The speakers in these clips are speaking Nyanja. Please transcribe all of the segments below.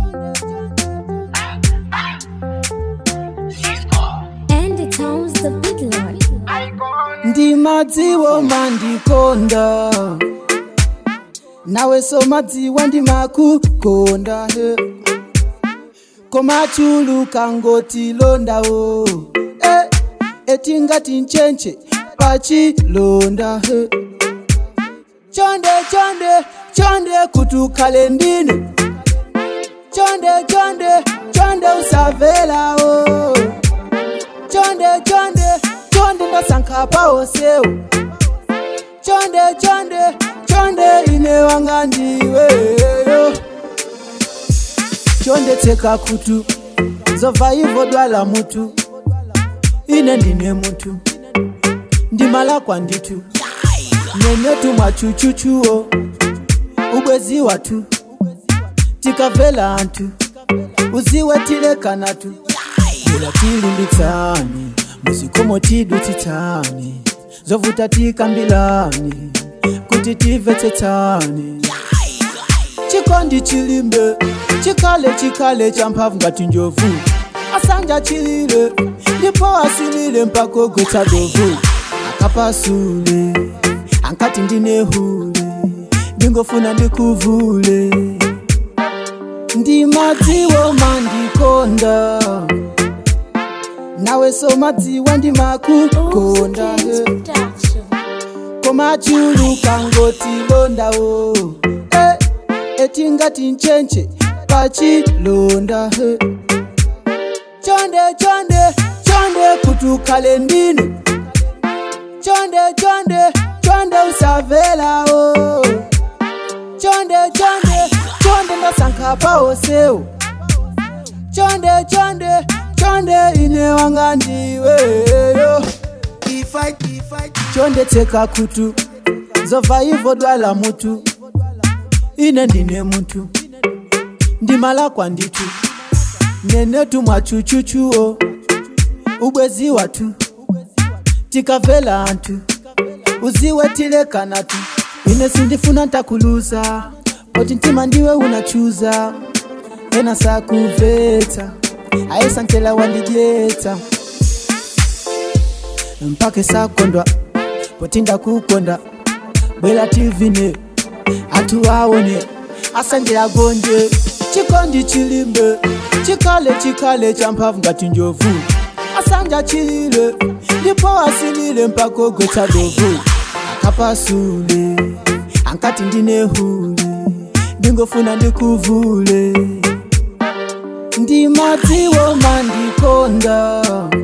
And it owns the big lord. ndimadziwo mandikonda nawe somadziwa ndimakukonda he komachuluka ngoti londawo eh, etingati nchenche pachilonda he chonde chonde chonde kuti ukhale ndine chonde chonde chonde usavelawo chonde chonde chonde ndasankha pawosewo chonde chonde chonde ine wanga ndiweyo chonde tseka khutu zobva ivo dwala mutu ine ndine mutu ndimala kwanditu nenetu mwachuchuchuwo ubwezi watu tikavela antu uziwe tilekanatu ila tilimbitsani muzikomo tidutsitsani zovuta tikambilani kuti timvetsetsani chikondi chilimbe chikale chikale cha mphamvu ngati njovu asanja chilile ndipo asilile mpaka ogwetsa dovu akapasule ankati ndine hule ndingofuna ndikuvule ndimadziwo mandikonda nawe somadziwa ndimakukonda he. komachuluka ngoti londawo eh, etingati nchenche pachilonda he. chonde chonde chonde kuti ukhale ndine chonde chonde chonde usavelawo chonde chonde chonde ndasankha pawosewo chonde chonde chonde ine wanga ndiweyo chonde tseka khutu zobva ivo dwala mutu ine ndine mutu ndimala kwanditu nenetu mwachuchuchuwo ubwezi watu tikavela antu uziwe tilekanatu ine sindifuna ntakuluza poti mtima ndiwe unachuza ena sakubvetsa aisantela wandidyetsa mpaka sakondwa poti ndakukonda bwela tivine atu aone asanje agonje chikondi chilimbe chikale chikale cha mphamvu ngati njovu asanja chilile ndipo asilile mpaka ogwetsa dovu akapasule ankati ndine hule ndingofuna ndikuvule ndimadziwo mandikonda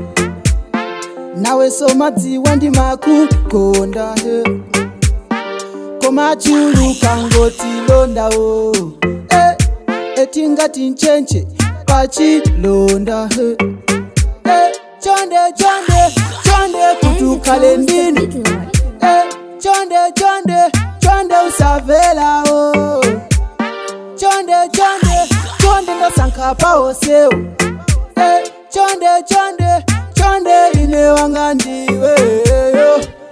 nawe somadziwa ndimakukonda he komachuluka ngoti londawo eh, etingati nchenche pachilonda he eh, chonde chonde chonde kuti ukhale owns the ndine big lord. Eh, chonde chonde chonde usavelawo chonde chonde chonde ndasankha pawosewo eh, chonde chonde chonde ine wanga ndiweyo